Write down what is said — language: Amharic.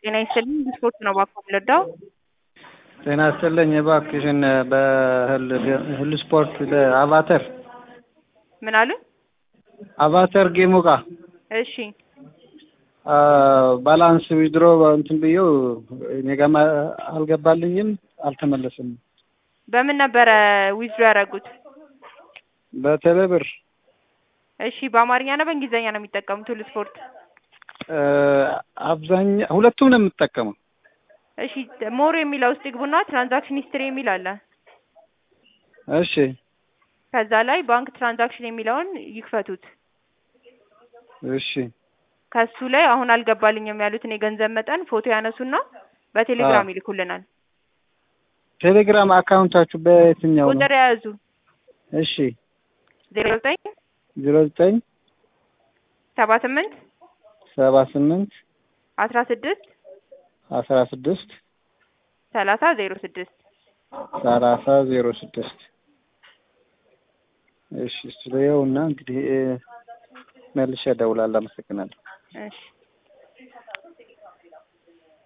ጤና ይስጥልኝ ስፖርት ነው እባክዎ የምንረዳው? ጤና ይስጥልኝ እባክሽን በህል ስፖርት አቫተር ምን አሉ? አቫተር ጌሙ ጋር እሺ ባላንስ ዊድሮ እንትን ብዬው እኔ ጋርም አልገባልኝም አልተመለስም። በምን ነበረ ዊዝድሮ ያደረጉት? በቴሌ ብር እሺ በአማርኛ ነው በእንግሊዝኛ ነው የሚጠቀሙት ሁሉ ስፖርት? አብዛኛ ሁለቱም ነው የምጠቀመው። እሺ ሞር የሚለው ውስጥ ይግቡና ትራንዛክሽን ሂስትሪ የሚል አለ። እሺ ከዛ ላይ ባንክ ትራንዛክሽን የሚለውን ይክፈቱት። እሺ ከሱ ላይ አሁን አልገባልኝም ያሉትን የገንዘብ መጠን ፎቶ ያነሱና በቴሌግራም ይልኩልናል። ቴሌግራም አካውንታችሁ በየትኛው ነው? ቁጥር የያዙ እሺ ዜሮ ዘጠኝ ዜሮ ዘጠኝ ሰባ ስምንት ሰባ ስምንት አስራ ስድስት አስራ ስድስት ሰላሳ ዜሮ ስድስት ሰላሳ ዜሮ ስድስት እሺ ስለየውና እንግዲህ መልሼ እደውላለሁ። አመሰግናለሁ። እሺ